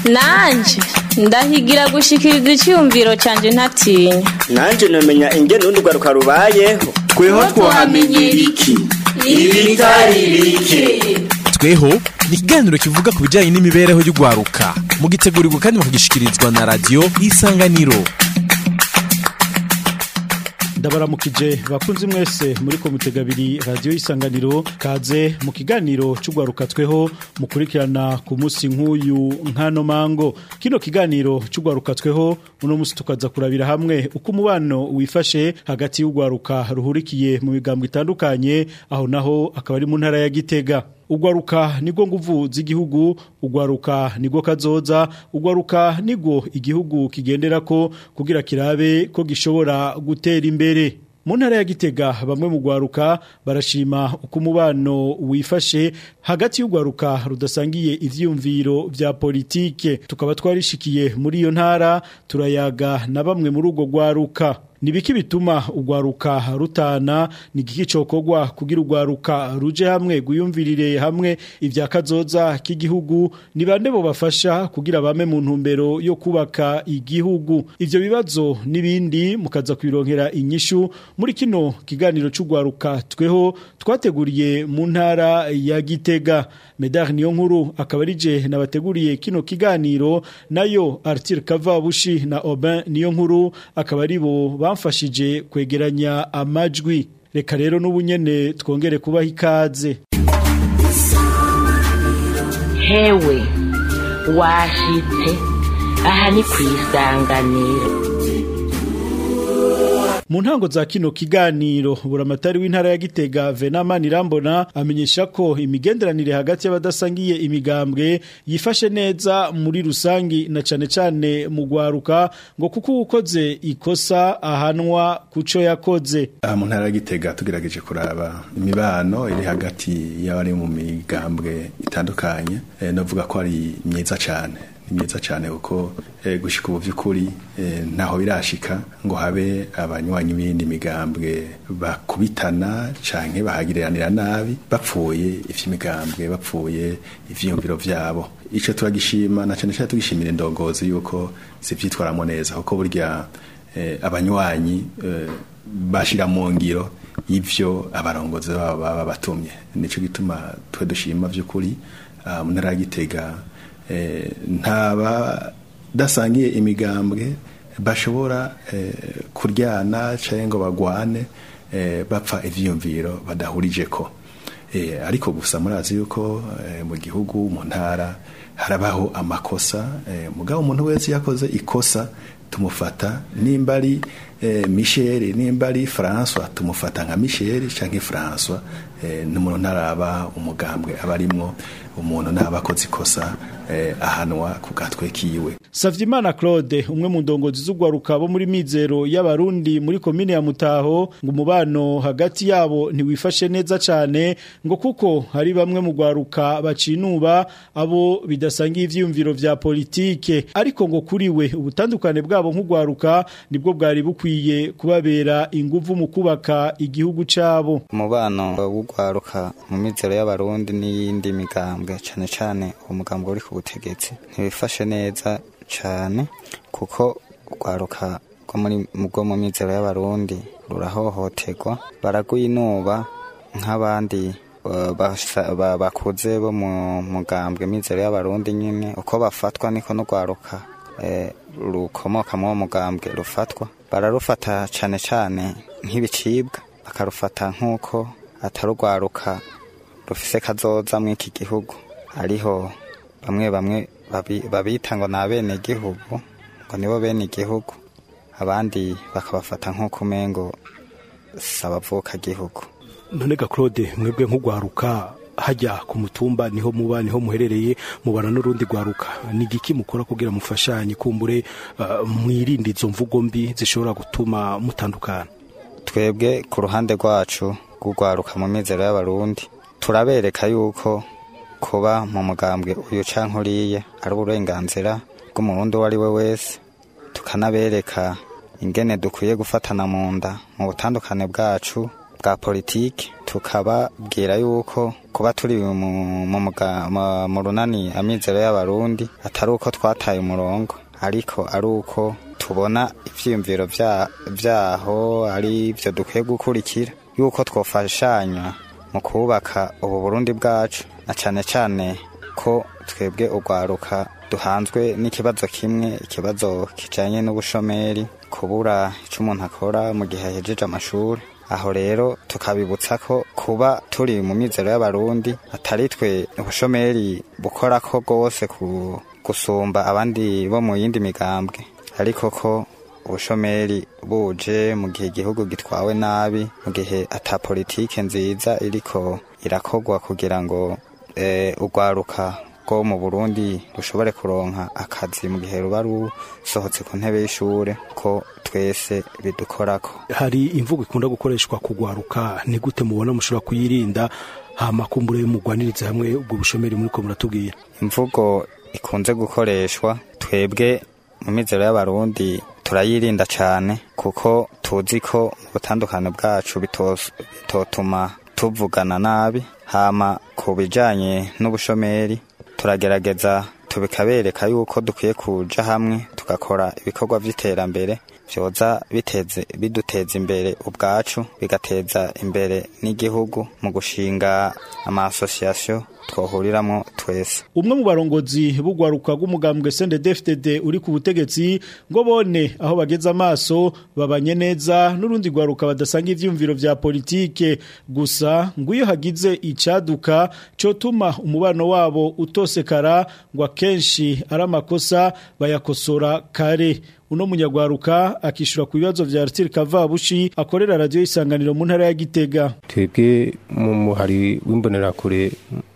nanje ndahigira gushikiriza icyumviro cyanjye ntatinya nanje nomenya ingene urundi rwaruka rubayeho tweho twamenyera iki ibitari bike tweho ni ikiganiro kivuga ku bijyanye n'imibereho y'urwaruka mugitegurirwa kandi mukagishikirizwa na radiyo isanganiro ndabaramukije bakunzi mwese muri komite abiri radiyo y'isanganiro kaze mu kiganiro cy'urwaruka tweho mukurikirana ku munsi nk'uyu nkano mango kino kiganiro cy'urwaruka tweho uno munsi tukaza kurabira hamwe uko umubano wifashe hagati y'urwaruka ruhurikiye mu migambo itandukanye aho naho akaba ari mu ntara ya gitega ugwaruka nigwo nguvu z'igihugu ugwaruka nigwo kazoza ugwaruka nigwo igihugu kigenderako kugira kirabe ko gishobora gutera imbere mu ntara ya gitega bamwe mu gwaruka barashima uko umubano wifashe hagati y'ugwaruka rudasangiye ivyiyumviro vya politike tukaba twarishikiye muri iyo ntara turayaga na bamwe muri ubwo gwaruka Nibiki bituma ugwaruka rutana ni giki cokogwa kugira ugwaruka ruje hamwe guyumvirire hamwe ivya kazoza k'igihugu ni bande bo bafasha kugira bame mu ntumbero yo kubaka igihugu ivyo bibazo nibindi mukaza kwironkera inyishu muri kino kiganiro c'ugwaruka tweho twateguriye mu ntara ya Gitega Medar niyo nkuru akaba arije nabateguriye kino kiganiro nayo Arthur Kavabushi na Aubin niyo nkuru akaba ari bo bamfashije kwegeranya amajwi reka rero n'ubunyene twongere kubaha ikaze hewe washitse aha ni ku isanganiro mu ntango za kino kiganiro buramatari w'intara ya Gitega Venamani Rambona amenyesha ko imigenderanire hagati y'abadasangiye imigambwe yifashe neza muri rusangi na cane cane mu gwaruka ngo kuko ukoze ikosa ahanwa kuco yakoze aha mu ntara ya Gitega tugerageje kuraba imibano iri hagati y'abari mu migambwe itandukanye e, novuga ko ari myiza cane ni myiza cyane kuko e, gushika ubu by'ukuri e, ntaho birashika ngo habe abanywanyi b'indi migambwe bakubitana canke bahagiriranira nabi bapfuye ivy'imigambwe bapfuye ivyiyumviro vyabo ico turagishima na cane cyane tugishimira indongozi yuko zivyitwaramo neza kuko burya e, abanywanyi e, bashira mu ngiro ivyo abarongozi babo baba batumye nico gituma twe dushima vy'ukuri mu ntara ya Gitega ntaba dasangiye imigambwe bashobora kuryana cyangwa ngo bagwane bapfa ibyiyumviro badahurije ko ariko gusa murazi yuko mu gihugu mu ntara harabaho amakosa mugabo umuntu wese yakoze ikosa tumufata nimba ari Michel nimba ari François tumufata nka Michel canke François n'umuntu ntaraba umugambwe abarimwo umuntu nabakoze ikosa ahanwa ku gatwe kiwe Savyimana Claude umwe mu ndongozi z'ugwaruka bo muri mizero y'abarundi muri komine ya Mutaho ngo umubano hagati yabo ntiwifashe neza cyane ngo kuko hari bamwe mu gwaruka bacinuba abo bidasangiye ivyiyumviro vya politike ariko ngo kuri we ubutandukane bwabo nk'ugwaruka nibwo bwari bukwiye kubabera inguvu mu kubaka igihugu cabo umubano w'ugwaruka mu mizero y'abarundi n'iyindi migambwe cyane cyane umugambwe uri ku butegetsi ntibifashe neza cyane kuko urwaruka rwo mu mizero y'abarundi rurahohoterwa baragwinuba nk'abandi bakuze bo mu mugambwe mizero y'abarundi nyine uko bafatwa niko n'urwaruka rukomoka muri uwo mugambwe rufatwa bararufata cyane cyane nk'ibicibwa bakarufata nk'uko atari urwaruka rufise kazoza muri iki gihugu hariho bamwe bamwe babita ngo ni abenegihugu ngo nibo bene igihugu abandi bakabafata nk'uko umengo si abavukagihugu none ga claude mwebwe nk'ugwaruka hajya ku mutumba niho muba niho muherereye mubana n'urundi gwaruka ni igiki mukora kugira mufashanye kumbure mwirinde izo mvugo mbi zishobora gutuma mutandukana twebwe ku ruhande rwacu rw'ugwaruka mu mizero y'abarundi turabereka yuko kuba mu mugambwe uyu canke uriya ari uburenganzira bw'umurundi uwo ari we wese tukanabereka ingene dukwiye gufatana mu nda mu butandukane bwacu bwa politiki tukababwira yuko kuba turi mu, mu, muga- mu- mu runani amizero y'abarundi atari uko twataye umurongo ariko ari uko tubona ivyiyumviro vya- vyaho ari vyo dukwiye gukurikira yuko twofashanya mu kubaka ubu burundi bwacu na cane cane ko twebwe urwaruka duhanzwe n'ikibazo kimwe ikibazo kijanye n'ubushomeri kubura ico umuntu akora mu gihe ahejeje amashuri aho rero tukabibutsa ko kuba turi mu mizero y'abarundi atari twe ubushomeri bukora ko rwose ku gusumba abandi bo mu yindi migambwe ariko ko ubushomeri buje mu gihe igihugu gitwawe nabi mu gihe ata politike nziza iriko irakogwa kugira ngo eh, urwaruka rwo mu burundi rushobore kuronka akazi mu gihe ruba rusohotse ku ntebe y'ishure ko twese bidukorako hari imvugo ikunda gukoreshwa kugwaruka ni gute mubona mushobora kuyirinda hama kumbure mugwanirize hamwe ubwo bushomeri muriko muratubwira imvugo ikunze gukoreshwa twebwe mu mizero y'abarundi turayirinda cyane kuko tuzi ko mu butandukane bwacu bitos- bitotuma tuvugana nabi hama ku bijanye n'ubushomeri turagerageza tubikabereka yuko dukwiye kuja hamwe tugakora ibikorwa vy'iterambere vyoza biteze biduteza imbere ubwacu bigateza imbere n'igihugu mu gushinga ama association twohuriramo twese umwe mu barongozi b'ugwaruka rw'umugambwe CNDD-FDD uri ku butegetsi ngo bone aho bageze amaso babanye neza n'urundi gwaruka badasanga ivyumviro vya politike gusa ngo iyo hagize icaduka cotuma umubano wabo utosekara ngo akenshi ari amakosa bayakosora kare uno munyagwaruka akishura ku bibazo vya Arthur Kavabushi akorera radio isanganiro mu ntara ya Gitega twebwe mu muhari w'imbonerakure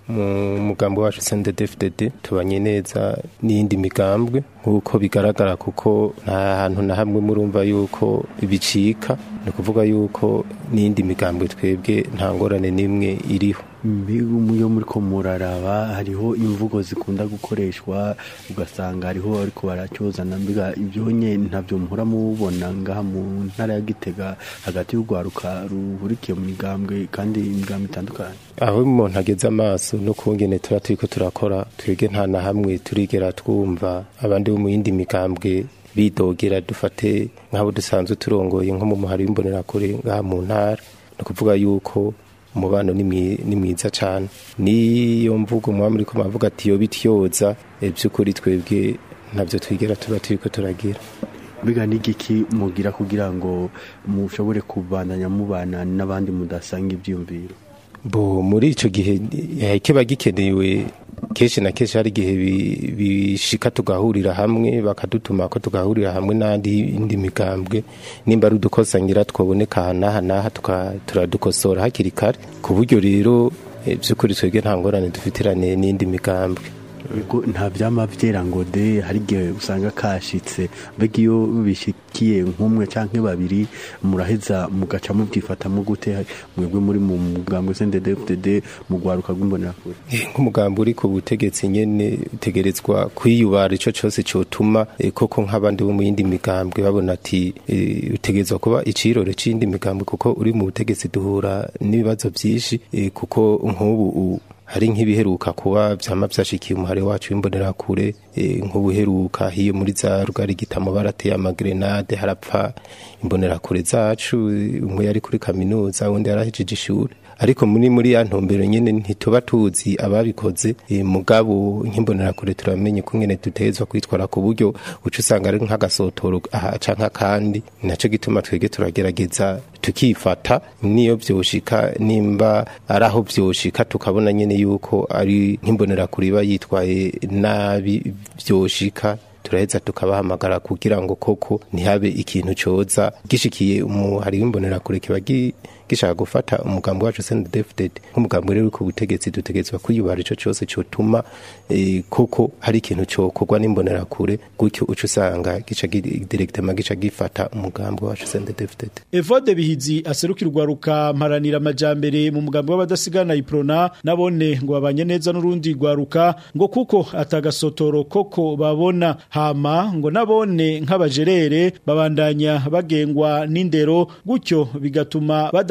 mu mugambi wacu CNDD-FDD tubanye neza n'iyindi migambwe nk'uko bigaragara kuko nta hantu na hamwe murumva yuko bicika ni ukuvuga yuko n'iyindi migambwe twebwe nta ngorane n'imwe iriho iyo muri ko muraraba hariho imvugo zikunda gukoreshwa ugasanga hariho ariko baracyozana mbega ibyo nye ntabyo muhora mubona ngaha mu ntara ya gitega hagati y'urwaruka ruhurikiye mu migambwe kandi imigambwe itandukanye aho umuntu ageze amaso no kungene tuba turiko turakora twebwe nta na hamwe turigera twumva abandi bo mu yindi migambwe bidogera dufate nk'abo dusanzwe turongoye nko mu muhari w'imbonerakure ngaha mu ntara ni ukuvuga yuko umubano ni mwi- ni mwiza cyane niyo mvugo muba muri ko muravuga ati yo bityoza eh, by'ukuri twebwe ntabyo twigera tuba turiko turagira mbega n'igiki mugira kugira ngo mushobore kubandanya mubana n'abandi mudasanga ibyiyumviro bo muri ico gihe eh, kiba gikenewe kenshi na kenshi hari igihe bi- bishika tugahurira hamwe bakadutuma ko tugahurira hamwe n'andi indi migambwe nimba ari udukosa ngira twoboneka aha n'aha n'aha tuka- turadukosora hakiri kare ku buryo rero eh, by'ukuri twebwe nta ngorane dufitirane n'indi migambwe Ego, nta byama byera ngo de hari igihe usanga kashitse mbega iyo bishikiye nk'umwe canke babiri muraheza mugaca mubyifatamo gute mwebwe muri mu mugambwe CNDD-FDD mu rwaruka rw'imbonerakure Eh, nk'umugambi uri ku butegetsi nyene utegerezwa kwiyubara ico cose cotuma eh, koko nk'abandi bo mu yindi migambwe babona ati eh, utegerezwa kuba icirore c'iyindi migambwe kuko uri mu butegetsi duhura n'ibibazo vyinshi eh, kuko nk'ubu u- hari nk'ibiheruka kuba vyama vyashikiye umuhari wacu w'imbonerakure eh, nk'ubuheruka hiyo muri za rugari gitamo barateye amagrenade harapfa imbonerakure zacu eh, umwe yari kuri kaminuza undi yarahejeje ishuri ariko muri muri ya ntumbero nyene ntituba tuzi ababikoze e, mugabo nk'imbonerakure turamenye ko ngene dutezwa kwitwara ku buryo uca usanga ari nk'agasotoro aha canke akandi naco gituma twege turagerageza tukifata niyo vyoshika nimba ari aho vyoshika tukabona nyene yuko ari nk'imbonerakure iba yitwaye nabi vyoshika turaheza tukabahamagara kugira ngo koko ntihabe ikintu coza gishikiye umuhari w'imbonerakure kiba gi- gishaka gufata umugambi wacu CNDD-FDD nk'umugambi rero uri ku butegetsi dutegerezwa kwiyubara ico cose cotuma eh, koko hari ikintu cokorwa n'imbonerakure gutyo uca usanga gica gi- directement gica gifata umugambi wacu CNDD-FDD Evode Bihizi aserukira urwaruka mparanira amajambere mu mugambi w'abadasigana iprona nabone ngo babanye neza n'urundi rwaruka ngo kuko atagasotoro koko babona hama ngo nabone nk'abajerere babandanya bagengwa n'indero gutyo bigatuma badata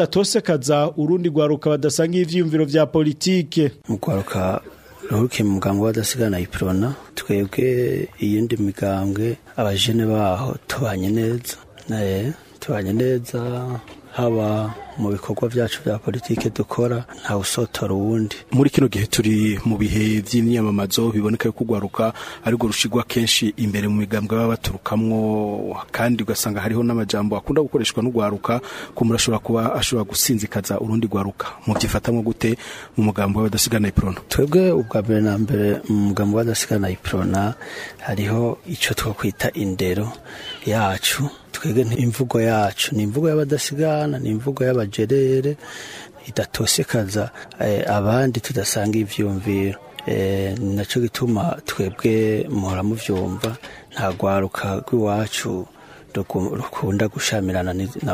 badatosekaza urundi rwaruka badasanga ivyiyumviro vya politike mu rwaruka ruhurukiye mu mugambwe w'adasigana iprona twebwe iyindi migambwe abajene baho tubanye neza naye tubanye neza haba mu bikorwa byacu bya politike dukora nta usotora uwundi muri kino gihe turi mu bihe by'imyamamazo biboneka yuko urwaruka ariko rushigwa kenshi imbere mu migambwe baba baturukamwo kandi ugasanga hariho n'amajambo akunda gukoreshwa n'urwaruka ko umuntu ashobora kuba ashobora gusinzikaza urundi rwaruka mu byifatamwo gute mu mugambo w'abadasigana iprona twebwe ubwa mbere na mbere mu mugambo w'adasigana iprona hariho icyo twakwita indero yacu twebwe imvugo yacu ni imvugo y'abadasigana ni imvugo y'abajerere idatosekaza abandi tudasanga ivyumviro nacyo gituma twebwe muhora muvyumva nta rwaruka rw'iwacu rukunda gushamirana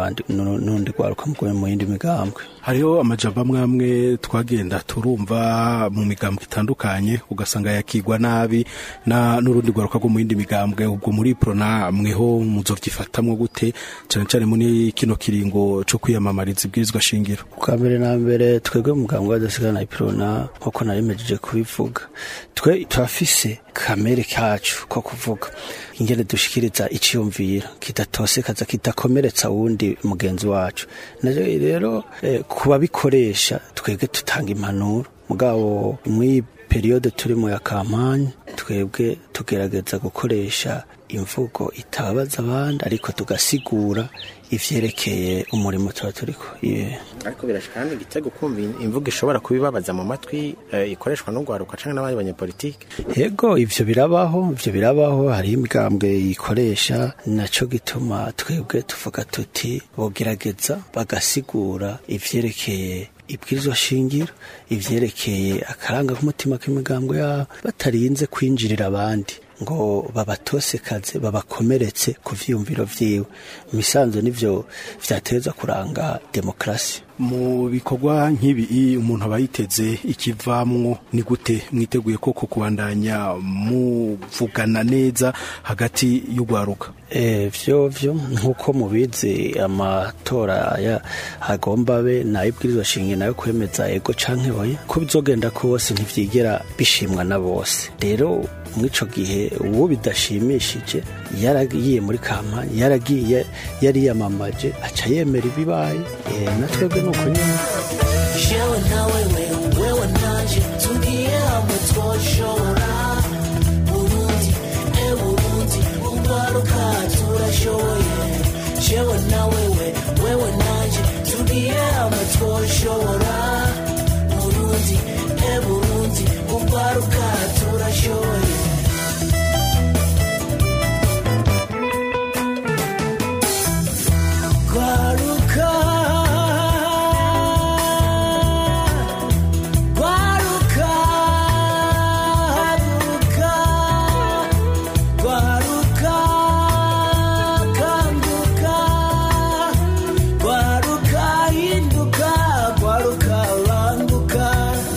n'undi rwaruka mu yindi migambwe hariho amajambo amwe amwe twagenda turumva mu migambwe itandukanye ugasanga yakigwa nabi na n'urundi rwaruka rwo mu yindi migambwe ubwo muri prona mweho muzovyifatamwo gute cyane cyane muri kino kiringo co kwiyamamariza ibwirizwa shingiro bwa mbere na mbere twebwe mu mugambwe w'adasigana iprona nk'uko narimejeje kubivuga twe turafise kamere kacu ko kuvuga ingene dushikiriza iciyumviro kidatosekaza kidakomeretsa wundi mugenzi wacu naje rero eh, kuba bikoresha twebwe tutanga impanuro mugabo muri periode turimo ya kampanye twebwe tugerageza gukoresha imvugo itabaza abandi ariko tugasigura ivyerekeye umurimo tuba turiko ariko birashika kandi igitego kumva imvugo ishobora kubibabaza mu matwi ikoreshwa n'urwaruka canke n'abandi banyepolitike yego ivyo birabaho ivyo birabaho hari imigambwe yikoresha naco gituma twebwe tuvuga tuti bogerageza bagasigura ivyerekeye ibwirizwa shingiro ivyerekeye akaranga k'umutima k'imigambwe yabo batarinze kwinjirira abandi ngo babatosekaze babakomeretse ku vyiyumviro vyiwe misanzo nivyo vyateza kuranga demokrasi mu bikorwa nk'ibi umuntu aba yiteze ikivamwo ni gute mwiteguye koko kubandanya muvugana neza hagati y'urwaruka vyo vyo nk'uko mubizi amatora agomba abe nayibwirizwa shinge nayo kwemeza ego canke oya ko bizogenda kose ntivyigera bishimwa na bose rero mw'ico gihe uwo bidashimishije yaragiye muri kampani yaragiye yariyamamaje aca yemera ibibaye na twebwe nuko nyine jewe nawe wewe nanje tugiye hamwe twoshobora burundi e burundi urwaruka turashoboye jewe nawe wewe nanje tugiye hamwe twoshobora burundi e burundi urwaruka turashoboye Guaruka Guaruka Guaruka Guaruka Kanduka Guaruka Hinduka Guaruka Banduka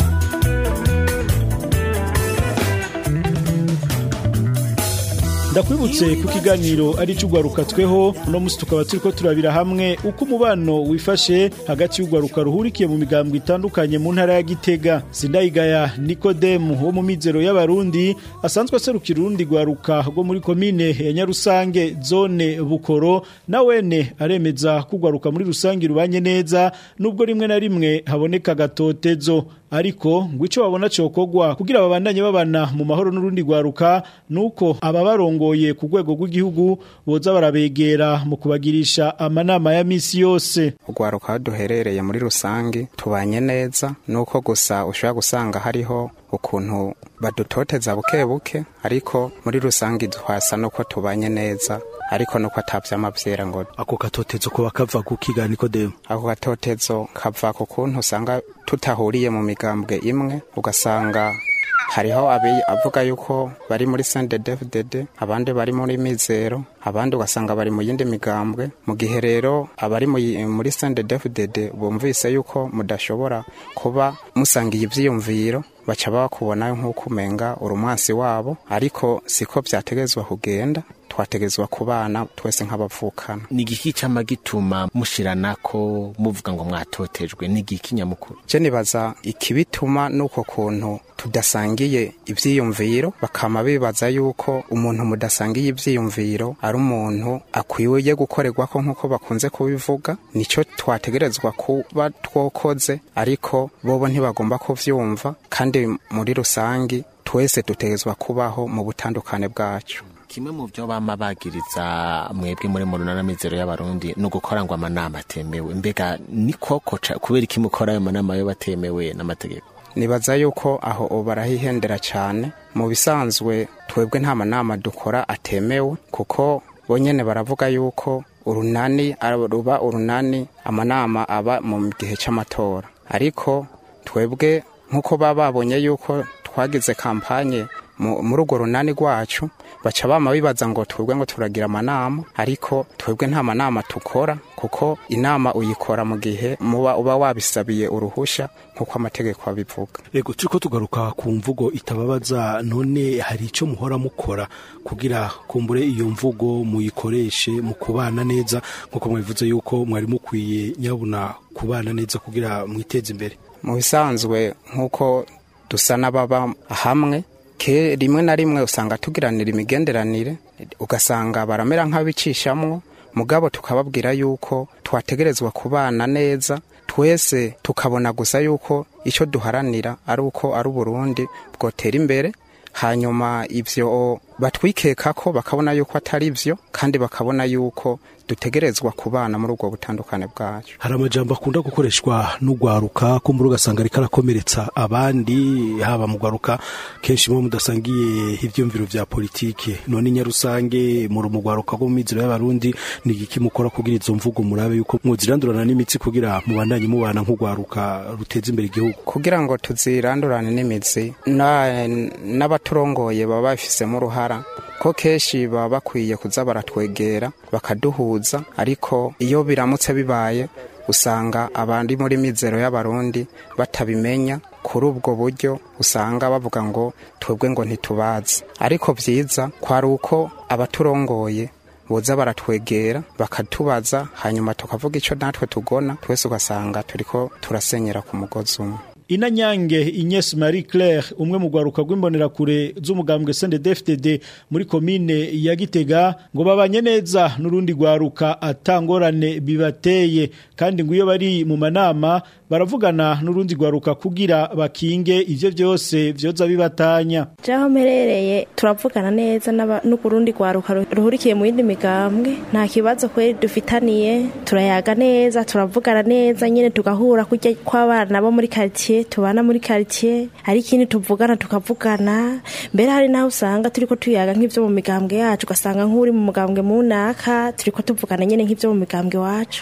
ndakwibutse ku kiganiro ari cy'urwaruka tweho uno munsi tukaba turiko turabira hamwe uko umubano wifashe hagati y'urwaruka ruhurikiye mu migambwe itandukanye mu ntara ya Gitega Sindayigaya Nikodemu wo mu mizero y'abarundi asanzwe aserukira urundi rwaruka rwo muri komine ya Nyarusange zone Bukoro na wene aremeza ko urwaruka muri rusange rubanye neza nubwo rimwe na rimwe haboneka gatotezo ariko ngo icyo babona cokogwa kugira babandanye babana mu mahoro n'urundi rwaruka nuko ababarongoye ku rwego rw'igihugu boza barabegera mu kubagirisha amanama ya misi yose urwaruka aho duherereye muri rusange tubanye neza nuko gusa ushobora gusanga hariho ukuntu badutoteza buke buke ariko muri rusange twasa nuko tubanye neza ariko nuko atavyama vyera ngo ako gatotezo ko bakava ku kiga Nikodemu ako gatotezo kava ku kuntu usanga tutahuriye mu migambwe imwe ugasanga hariho avuga yuko bari muri CNDD-FDD abandi bari muri mizero abandi ugasanga bari mu yindi migambwe mu gihe rero abari muri CNDD-FDD bumvise yuko mudashobora kuba musangiye ivyiyumviro baca bakubona nk'uko umenga uri umwansi wabo ariko siko vyategezwa kugenda twategezwa kubana twese nk'abavukana ni igiki cyama gituma mushiranako muvuga ngo mwatotejwe ni igiki nyamukuru je nibaza ikibituma nuko kuntu tudasangiye ivyiyumviro bakama bibaza yuko umuntu mudasangiye ivyiyumviro ari umuntu akwiye gukorerwako nk'uko bakunze kubivuga nico twategerezwa kuba twokoze ariko bobo ntibagomba kuvyumva kandi muri rusangi twese dutegerezwa kubaho mu butandukane bwacu kimwe mu byo bama bagiriza mwebwe muri mu runanamizero y'abarundi ni ugukora ngo amanama atemewe mbega ni koko ca- kubera iki mukora ayo manama yo batemewe n'amategeko nibaza yuko aho barahihendera cyane mu bisanzwe twebwe nta manama dukora atemewe kuko bonyene baravuga yuko urunani ara- ruba urunani amanama aba mu gihe cy'amatora ariko twebwe nk'uko baba babonye yuko twagize kampanye mu- muri urwo runani rwacu baca bama bibaza ngo twebwe ngo turagira amanama ariko twebwe nta manama tukora kuko inama uyikora mu gihe muba uba wabisabiye uruhusha nk'uko amategeko abivuga Ego turiko tugaruka ku mvugo itababaza none hari ico muhora mukora kugira kumbure iyo mvugo muyikoreshe mu kubana neza nkuko mwabivuze yuko mwari mukwiye nyabuna kubana neza kugira mwiteze imbere mu bisanzwe nk'uko dusa n'ababa hamwe ke rimwe na rimwe usanga tugiranira imigenderanire ugasanga baramera nk'abicishamwo mugabo tukababwira yuko twategerezwa kubana neza twese tukabona gusa yuko icyo duharanira ari uko ari uburundi bwotera imbere hanyuma ibyo batwikeka ko bakabona yuko atari byo kandi bakabona yuko dutegerezwa kubana muri ubwo butandukane bwacu hari amajambo akunda gukoreshwa n'ugwaruka kumbura ugasanga ariko arakomeretsa abandi haba mu gwaruka kenshi muba mudasangiye ivyumviro vya politike none nyarusange muri mu gwaruka rwo mu mizero y'abarundi ni igiki mukora kugira izo mvugo murabe yuko muzirandurana n'imitsi kugira mubandanye mubana nk'ugwaruka ruteza imbere igihugu kugira ngo tuzirandurane n'imitsi na- n'abaturongoye baba babifisemo uruhara ko kenshi baba bakwiye kuza baratwegera bakaduhuza ariko iyo biramutse bibaye usanga abandi muri mizero y'abarundi batabimenya kuri ubwo buryo usanga bavuga ngo twebwe ngo ntitubazi ariko byiza kwari uko abaturongoye boza baratwegera bakatubaza hanyuma tukavuga icyo natwe tugona twese ugasanga turiko turasenyera ku mugozi umwe Inanyange Ignes Marie Claire umwe mu gwaruka rw'imbonerakure z'umugambwe CNDD-FDD muri komine ya Gitega ngo babanye neza n'urundi gwaruka atangorane bibateye kandi ngo iyo bari mu manama baravugana n'urundi gwaruka kugira bakinge ivyo vyose vyoza bibatanya Jaho mperereye turavugana neza n'aba- n'ukurundi gwaruka ru- ruhurikiye mu yindi migambwe nta kibazo kweri dufitaniye turayaga neza turavugana neza nyine tugahura kurya kw'abana bo muri quartier tubana muri quartier hari ikindi tuvugana tukavugana mbere hari naho usanga turiko tuyaga nk'ivyo mu migambwe yacu ugasanga nk'uri mu mugambwe munaka turiko tuvugana nyine nk'ivyo mu migambwe wacu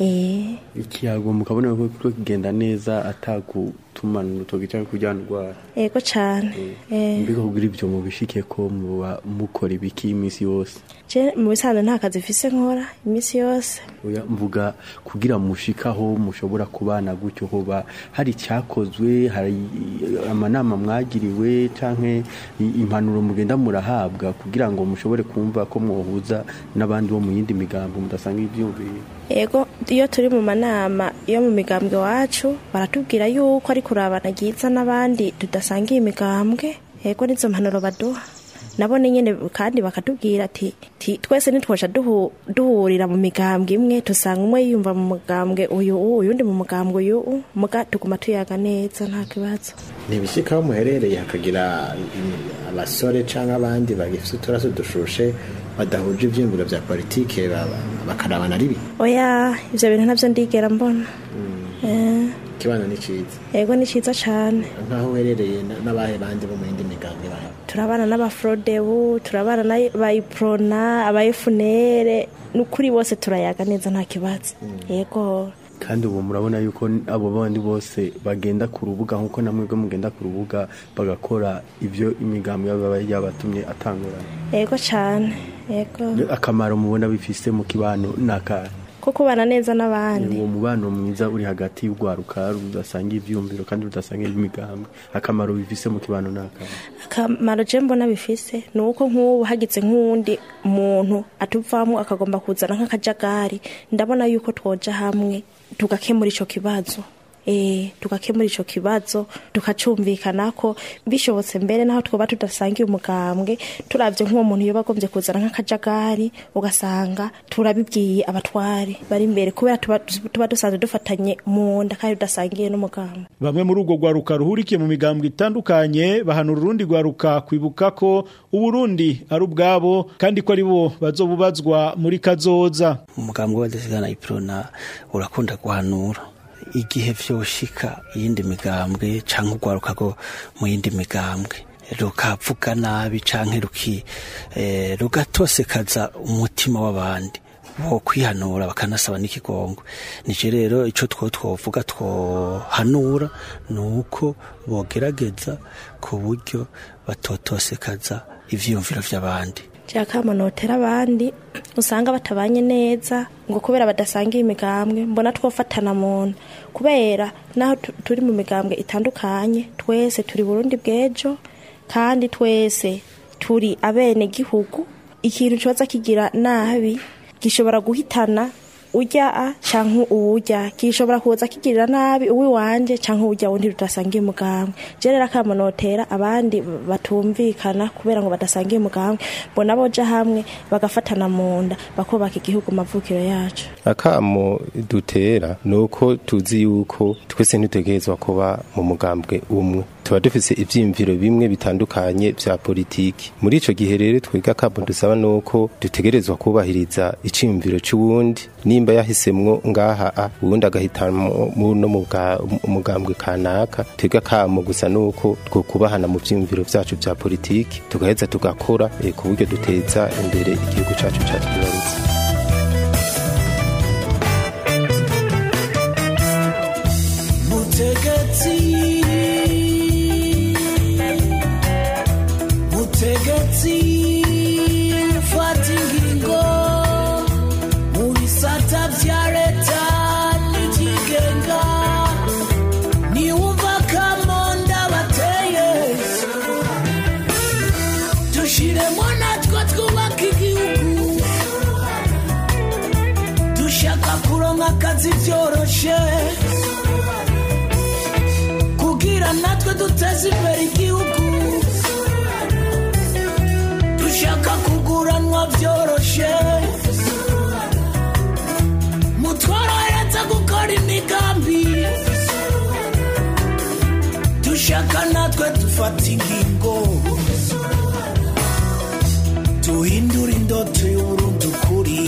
eh ikiyago mukabona ko ko kigenda neza atagutumana urutoki cyangwa kujyana urwara ego cane eh mbega kugira ibyo mubishike ko muba mukora ibiki iminsi yose je mu bisanzwe nta kazi mfise nkora iminsi yose Oya, mvuga kugira mushikaho mushobora kubana gutyo hoba hari icyakozwe hari amanama mwagiriwe canke i- impanuro mugenda murahabwa kugira ngo mushobore kumva ko mwohuza n'abandi bo mu yindi migambo mudasanga ivyumviro ego iyo turi mu manama yo mu migambwe wacu baratubwira yuko ari kurabana ryiza n'abandi tudasangiye imigambwe ego nizo mpanuro baduha nabo ni nyine kandi bakatubwira ati ti- twese ntitwoja duhu- duhurira mu migambwe imwe tusanga umwe yiyumva mu mugambwe uyu u uyundi mu mugambwe uyu u muga tuguma tuyaga neza nta kibazo ntibishyika aho muherereye hakagira mm, abasore cyangwa abandi bagifite uturaso dushushe badahuje ibyiyumviro bya politike baba- bakarabana ari bibi oya ivyo bintu navyo ndigera mbona Eh, ikibana ni cyiza ego ni ciza cane nk'aho uherereye na- n'abahe bandi bo mu yindi migambi bahaba turabana n'abafrodebu turabana n'abayiprona abayefunere n'ukuri bose turayaga neza nta kibazo yego kandi ubu murabona yuko abo bandi bose bagenda ku rubuga nk'uko namwe bwo mugenda ku rubuga bagakora ibyo imigambi yaba yabatumye atangurana yego cane yego akamaro mubona bifise mu kibano n'akahe ko kubana neza n'abandi uwo mubano mwiza uri hagati y'urwaruka rudasanga ivyumviro kandi rudasanga imigambwe akamaro bifise mu kibano n'akamo akamaro je mbona bifise ni uko nk'ubu hagize nk'uwundi muntu atuvamo akagomba kuzana nk'akajagari ndabona yuko twoja hamwe tugakemura ico kibazo eh tugakemura ico kibazo tukacumvikanako bishobotse mbere naho twoba tudasangiye umugambwe turavye nk'uwo muntu yoba agombye kuzana nk'akajagari ugasanga turabibwiye abatware bari imbere kubera tuba, tuba dusanzwe dufatanye mu nda kandi tudasangiye n'umugambwe Bamwe muri urwo rwaruka ruhurikiye mu migambwe itandukanye bahanura urundi rwaruka kwibuka ko Uburundi ari ubwabo kandi ko ari bo bazobubazwa muri kazoza. umugambwe w'abadasigana iprona urakunda guhanura igihe vyoshika iyindi migambwe canke urwaruka rwo mu yindi migambwe rukavuga nabi canke ruki eh, rugatosekaza umutima w'abandi bo kwihanura bakanasaba n'ikigongo nije rero ico two twovuga twohanura ni uko bogerageza ku buryo batotosekaza ivyiyumviro vy'abandi cyakama notera abandi usanga batabanye neza ngo kubera badasangiye imigambwe mbona twofatana muntu kubera naho tu- turi mu migambwe itandukanye twese turi Burundi bw'ejo kandi twese turi abene gihugu ikintu coza kigira nabi gishobora guhitana urya a canke uwurya gishobora kuza kigirira nabi uwi wanje canke urya wundi tudasangiye umugambwe je rero akamo notera abandi batumvikana kubera ngo badasangiye umugambwe mbona boja hamwe bagafatana mu nda bakubaka igihugu mavukiro yacu akamo dutera ni uko tuzi yuko twese ntitegerezwa kuba mu mugambwe umwe tuba dufise ivyiyumviro bimwe bitandukanye vya politiki muri ico gihe rero twiga akamo dusaba ni uko dutegerezwa kubahiriza iciyumviro c'uwundi nimba yahisemwo ngaha a uwundi agahitamo no mu bwa- umugambwe kanaka twiga akamo gusa ni uko twokubahana mu vyiyumviro vyacu vya politiki tugaheza tugakora eh, ku buryo duteza imbere igihugu cacu catwibarutse mutegetsi mutegetsi fata ingingo mu bisata vya leta n'ikigenga niwumva kamonda bateye dushiremo natwe twubaka igihugu dushaka kuronka akazi vyoroshe kugira natwe duteze imbere igihugu dushaka kuguranwa vyoroshe mutworohereza gukora imigambi dushaka natwe dufata ingingo duhindura indoto y'uburundi ukuri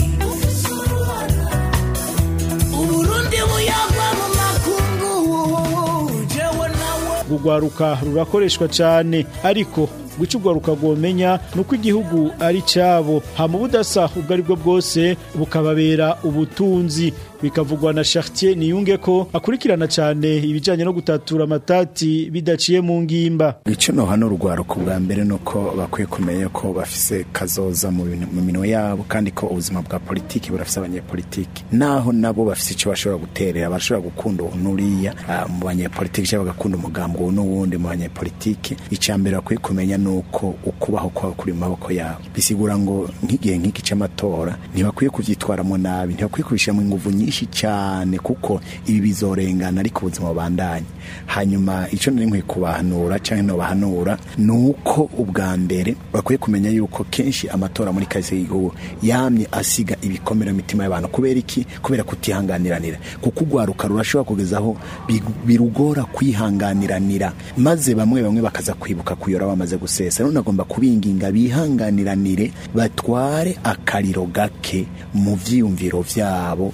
uburundi buyagwa mu makungu jewe nawe Urwaruka rurakoreshwa cyane ariko guca urwaruka rwomenya ni uko igihugu ari cyabo hama ubudasa ubwo ari bwo bwose bukababera ubutunzi bikavugwa na Chartier niyunge ko akurikirana cyane ibijyanye no gutatura amatati bidaciye mu ngimba icyo no hano urwaruka bwa mbere ni uko bakwiye kumenya ko bafise kazoza mu bintu- mu minwe yabo kandi ko ubuzima bwa politiki burafise abanyepolitiki naho nabo bafise icyo bashobora guterera bashobora gukunda uwo n'uriya ah, mu banyepolitiki cyangwa bagakunda umugambi uwo n'uwundi mu banyepolitiki icya mbere bakwiye kumenya ni uko ukubaho kwabo kuri mu maboko yabo bisigura ngo nk'igihe nk'iki cy'amatora ntibakwiye kubyitwaramo nabi ntibakwiye kubishyiramo ingufu nyinshi cyane kuko ibi bizorengana ariko ubuzima bubandanye hanyuma icyo nari nkwiye kubahanura cyangwa ntobahanura ni uko ubwa mbere bakwiye kumenya yuko kenshi amatora muri kahise y'igihugu yamye asiga ibikomere mu mitima y'abantu kubera iki kubera kutihanganiranira kuko urwaruka rurashobora kugezaho bi- birugora kwihanganiranira maze bamwe bamwe bakaza kwibuka kuyora bamaze gusesa none agomba kubinginga bihanganiranire batware akariro gake mu vyiyumviro vyabo icya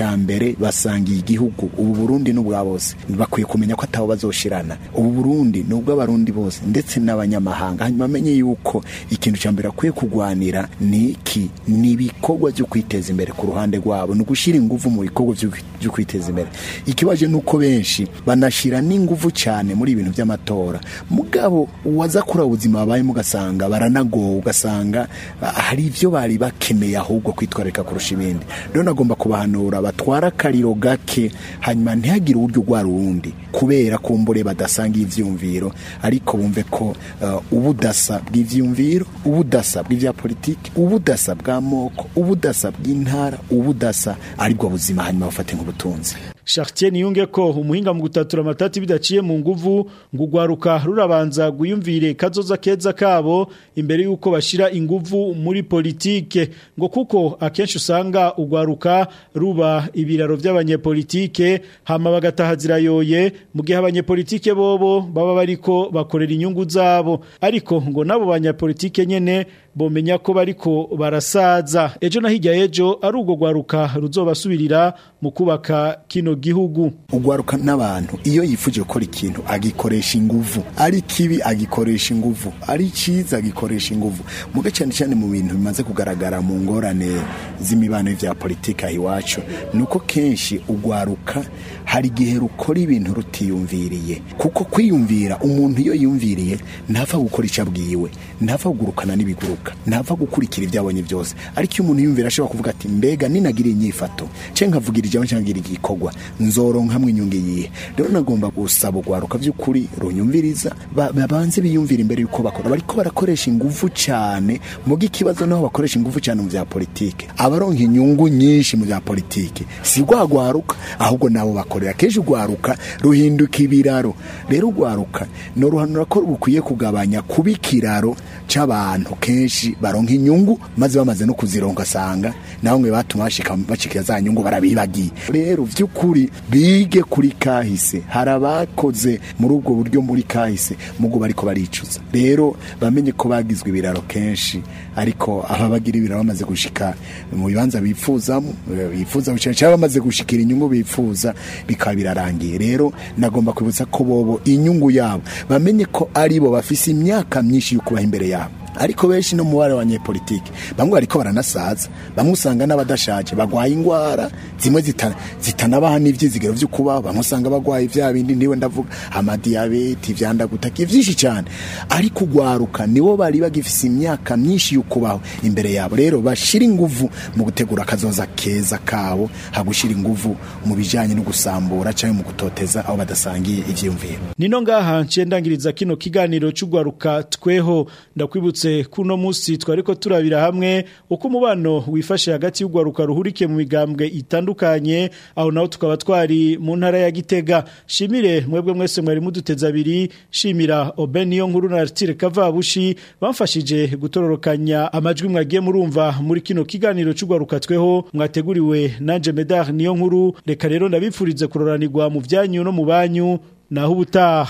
icya mbere basangiye igihugu ubu burundi ni ubwa bose bakwiye kumenya ko atabo bazoshirana ubu burundi ni ubw'abarundi bose ndetse n'abanyamahanga hanyuma amenye yuko ikintu cya mbere akwiye kurwanira ni iki ni ibikorwa byo kwiteza imbere ku ruhande rwabo ni ugushyira ingufu mu bikorwa byo byo kwiteza imbere ikibaje ni uko benshi banashyira n'ingufu cyane muri ibintu by'amatora mugabo waza kuri ubuzima babayemo ugasanga baranagowe ugasanga ah, hari ibyo bari bakeneye ahubwo kwitwararika kurusha ibindi rero nagomba kubahanura batwara akariro gake hanyuma ntihagire uburyo urwara uwundi kubera kumbure badasanga ivyumviro ariko bumve ko uh, ubudasa bw'ivyumviro ubudasa bw'ivya politiki ubudasa bw'amoko ubudasa bw'intara ubudasa aribwo buzima hanyuma bafate nk'ubutunzi Chartier niyunge ko umuhinga mu gutatura amatati bidaciye mu nguvu ngo ugwaruka rurabanza guyumvire kazoza keza kabo imbere yuko bashira inguvu muri politike ngo kuko akenshi usanga ugwaruka ruba ibiraro by'abanyepolitike hama bagataha zirayoye mu gihe abanyepolitike bobo baba bariko bakorera inyungu zabo ariko ngo nabo banyepolitike nyene bomenya ko bariko barasaza ejo na hirya ejo ari ubwo gwaruka ruzobasubirira mu kubaka kino gihugu ugwaruka n'abantu iyo yifuje gukora ikintu agikoresha inguvu ari kibi agikoresha inguvu ari cyiza agikoresha inguvu muga cyane cyane mu bintu bimaze kugaragara mu ngorane z'imibano vya politiki aho iwacu ni uko kenshi ugwaruka hari igihe rukora ibintu rutiyumviriye kuko kwiyumvira umuntu iyo yumviriye ntapfa gukora icyo abwiwe ntapfa kugurukana n'ibiguruka ntapfa gukurikira ibyo abonye byose ariko iyo umuntu yumvira ashobora kuvuga ati mbega ninagira inyifato cyangwa nkavugira ijambo cyangwa nkagira igikorwa nzoronkamwe inyungu iyihe rero nagomba gusaba ugwaruka by'ukuri runyumviriza ba- babanze biyumvira imbere yuko bakora bariko barakoresha ingufu cyane muga ikibazo naho bakoresha ingufu cyane mu bya politike abaronka inyungu nyinshi mu bya politike si rwagwaruka ahubwo nabo bakorera kenshi ugwaruka ruhinduka ibiraro rero ugwaruka no ruhanura ko bukwiye kugabanya kuba ikiraro c'abantu kenshi baronka inyungu maze bamaze no kuzironka asanga naho mwe batuma bashika bashikira za nyungu barabibagiye rero vy'ukuri bige kuri kahise hari abakoze muri ubwo buryo muri kahise mugo bariko baricuza rero bamenye ko bagizwe ibiraro kenshi ariko aba bagira ibiraro bamaze gushika mu bibanza bipfuzamo eh, bifuza gushika cyangwa bamaze gushikira inyungu bifuza bikaba birarangiye rero nagomba kwibutsa ko bobo inyungu yabo bamenye ko aribo bafise imyaka myinshi yo kubaha imbere yabo ariko benshi no mubare wa banyepolitike bamwe bariko baranasaza bamwe usanga n'abadashaje bagwaye ingwara zimwe zita- zitanabaha n'ivyizigiro vyo kubaho bamwe usanga bagwaye vya bindi niwe ndavuga amadiyabete ivyandagutaka vyinshi cyane ariko ugwaruka nibo bari bagifise imyaka myinshi yo kubaho imbere yabo rero bashira inguvu mu gutegura akazoza keza kabo hagushira inguvu mu bijanye no gusambura canke mu gutoteza aho badasangiye ivyiyumviro Nino ngaha nce ndangiriza kino kiganiro cy'ugwaruka tweho ndakwibutse kuno musi twariko turabira hamwe uko umubano wifashe hagati y'ugwaruka ruhurike mu migambwe itandukanye aho naho tukaba twari mu ntara ya Gitega shimire mwebwe mwese mwari muduteza abiri shimira Obeniyo nkuru na Artire Kavabushi bamfashije gutororokanya amajwi mwagiye murumva muri kino kiganiro cy'ugwaruka tweho mwateguriwe nanje Medar niyo nkuru reka rero ndabipfurize kuroranirwa mu byanyu no mu banyu naho ubutaha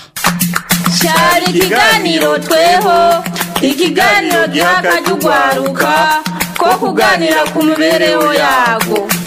cyari ikiganiro tweho ikiganiro giha akajya ugwaruka ko kuganira ku mibereho yago